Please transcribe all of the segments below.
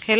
ሄሎ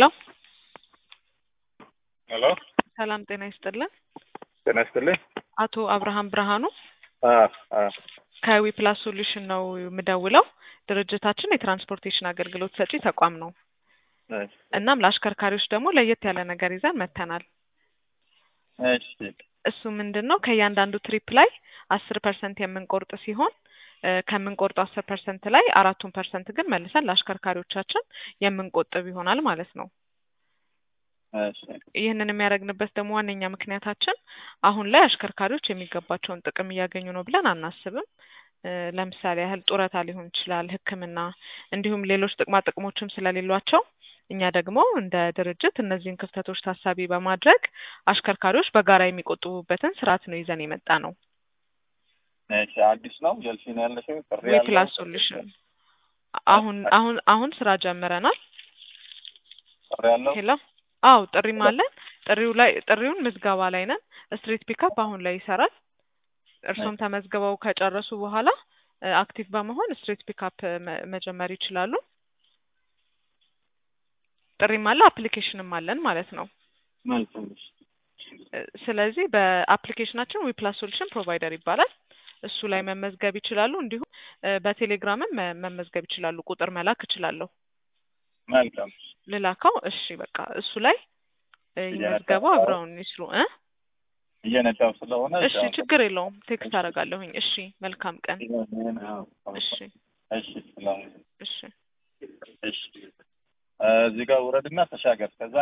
ሄሎ ሰላም ጤና ይስጥልን። ጤና ይስጥልኝ። አቶ አብርሃም ብርሃኑ አ አ ከዊ ፕላስ ሶሉሽን ነው የምደውለው። ድርጅታችን የትራንስፖርቴሽን አገልግሎት ሰጪ ተቋም ነው። እሺ እናም ለአሽከርካሪዎች ደግሞ ለየት ያለ ነገር ይዘን መጥተናል። እሺ እሱ ምንድን ነው ከእያንዳንዱ ትሪፕ ላይ አስር ፐርሰንት የምንቆርጥ ሲሆን እ ከምንቆርጠው አስር ፐርሰንት ላይ አራቱን ፐርሰንት ግን መልሰን ለአሽከርካሪዎቻችን የምንቆጥብ ይሆናል ማለት ነው። እሺ ይህንን የሚያደርግንበት ደግሞ ዋነኛ ምክንያታችን አሁን ላይ አሽከርካሪዎች የሚገባቸውን ጥቅም እያገኙ ነው ብለን አናስብም። እ ለምሳሌ ያህል ጡረታ ሊሆን ይችላል፣ ሕክምና እንዲሁም ሌሎች ጥቅማ ጥቅሞችም ስለሌሏቸው እኛ ደግሞ እንደ ድርጅት እነዚህን ክፍተቶች ታሳቢ በማድረግ አሽከርካሪዎች በጋራ የሚቆጥቡበትን ስርዓት ነው ይዘን የመጣ ነው። እሺ አዲስ ነው ጀልሲ ነው ያለሽው ጥሪ ዊ ያለው ፕላስ ሶሉሽን አሁን አሁን አሁን ስራ ጀምረናል። ጥሪ ያለው ሄሎ አው ጥሪም አለን። ጥሪው ላይ ጥሪውን ምዝገባ ላይ ነን። ስትሪት ፒካፕ አሁን ላይ ይሰራል። እርሶም ተመዝግበው ከጨረሱ በኋላ እ አክቲቭ በመሆን ስትሪት ፒካፕ መ- መጀመር ይችላሉ። ጥሪም አለ፣ አፕሊኬሽንም አለን ማለት ነው። መልካም እሺ እ ስለዚህ በአፕሊኬሽናችን ዊ ፕላስ ሶሉሽን ፕሮቫይደር ይባላል። እሱ ላይ መመዝገብ ይችላሉ። እንዲሁም እ በቴሌግራምም መ- መመዝገብ ይችላሉ። ቁጥር መላክ እችላለሁ። መልካም ልላከው? እሺ በቃ እሱ ላይ እ ይመዝገቡ፣ አብረውን ይስሩ እ እየነዳው ስለሆነ እሺ ችግር የለውም። ቴክስት አደርጋለሁኝ። እሺ መልካም ቀን። እሺ እሺ ስለሆነ እሺ እሺ እ እዚህ ጋር ውረድና ተሻገር ከዛ